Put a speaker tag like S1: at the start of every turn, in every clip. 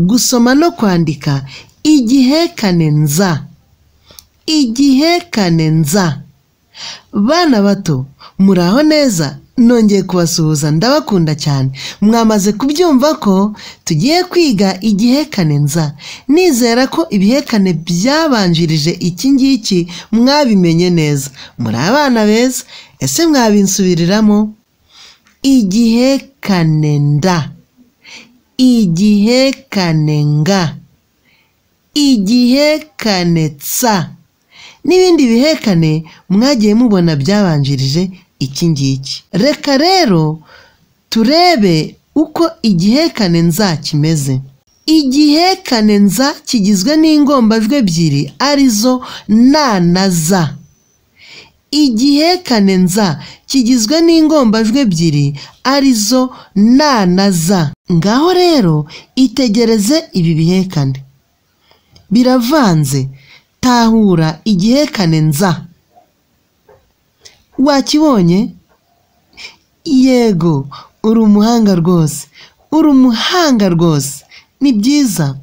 S1: gusoma no kwandika igihekane nza igihekane nza bana bato muraho neza nongeye kubasuhuza ndabakunda cyane mwamaze kubyumva ko tugiye kwiga igihekane nza nizera ko ibihekane byabanjirije iki ngiki mwabimenye neza muri abana beza ese mwabinsubiriramo igihekane nda igihekane nga igihekane tsa n'ibindi bihekane mwagiye mubona byabanjirije iki ngiki reka rero turebe uko igihekane nza kimeze igihekane nza kigizwe n'ingombajwi ebyiri arizo na na za igihekane nza kigizwe n'ingombajwi ebyiri arizo na na za ngaho rero itegereze ibi bihekane biravanze tahura igihekane nza wakibonye yego uri umuhanga rwose uri umuhanga rwose ni byiza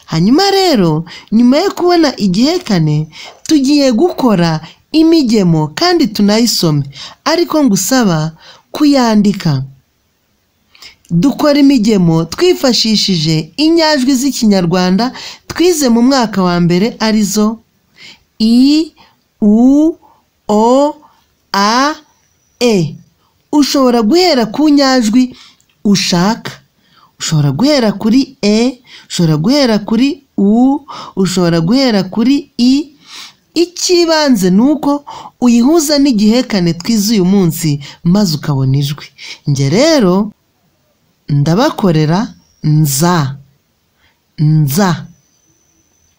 S1: hanyuma rero nyuma yo kubona igihekane tugiye gukora imigemo kandi tunayisome ariko ngusaba kuyandika dukora imigemo twifashishije inyajwi z'ikinyarwanda twize mu mwaka wa mbere arizo i u o a e ushobora guhera ku nyajwi ushaka ushobora guhera kuri e ushobora guhera kuri u ushobora guhera kuri i icy'ibanze ni uko uyihuza n'igihekane twize uyu munsi maze ukabona ijwi njye rero ndabakorera nza nza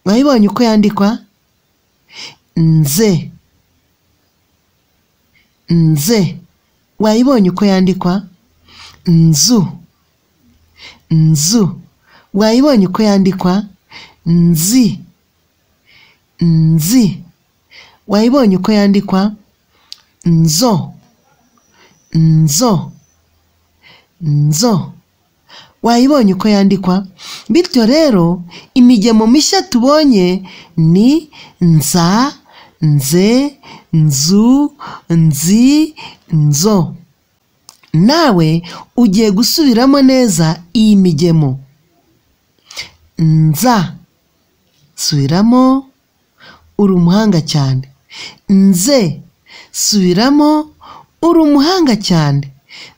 S1: wayibonye uko yandikwa nze nze wayibonye uko yandikwa nzu nzu wayibonye uko yandikwa nzi nzi wayibonye uko yandikwa nzo nzo nzo wayibonye uko yandikwa bityo rero imigemo mishya tubonye ni nza nze nzu nzi nzo nawe ugiye gusubiramo neza iyi migemo nza subiramo uri umuhanga cyane nze subiramo uri umuhanga cyane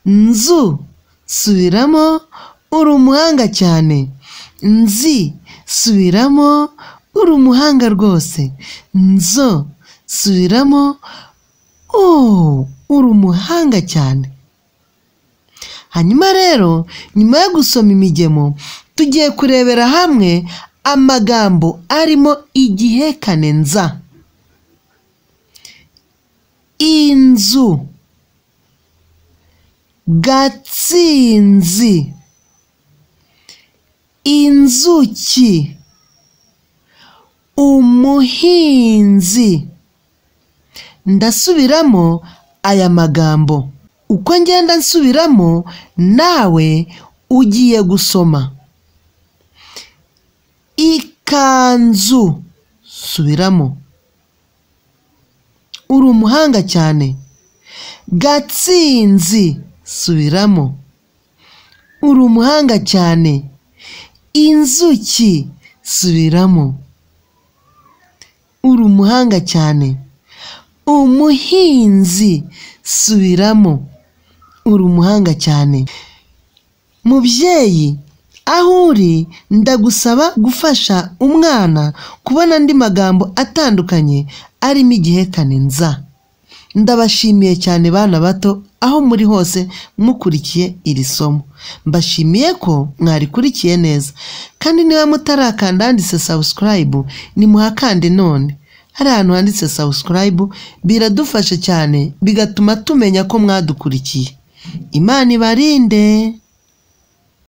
S1: nzu subiramo uri umuhanga cyane nzi subiramo uri umuhanga rwose nzo subiramo o uri umuhanga cyane hanyuma rero nyuma yo gusoma imigemo tugiye kurebera hamwe amagambo arimo igihekane nza inzu gatsinzi inzuki umuhinzi ndasubiramo aya magambo uko ngenda nsubiramo nawe ugiye gusoma ikanzu subiramo uri umuhanga cyane gatsinzi subiramo uri umuhanga cyane inzuki subiramo uri umuhanga cyane umuhinzi subiramo uri umuhanga cyane mubyeyi aho uri ndagusaba gufasha umwana kubona andi magambo atandukanye arimo igihekane nza ndabashimiye cyane bana bato aho muri hose mukurikiye iri somo mbashimiye ko mwarikurikiye neza kandi niba mutarakanda handitse sabusikarayibu nimuhakande none hari ahantu handitse sabusikarayibu biradufasha cyane bigatuma tumenya ko mwadukurikiye imana ibarinde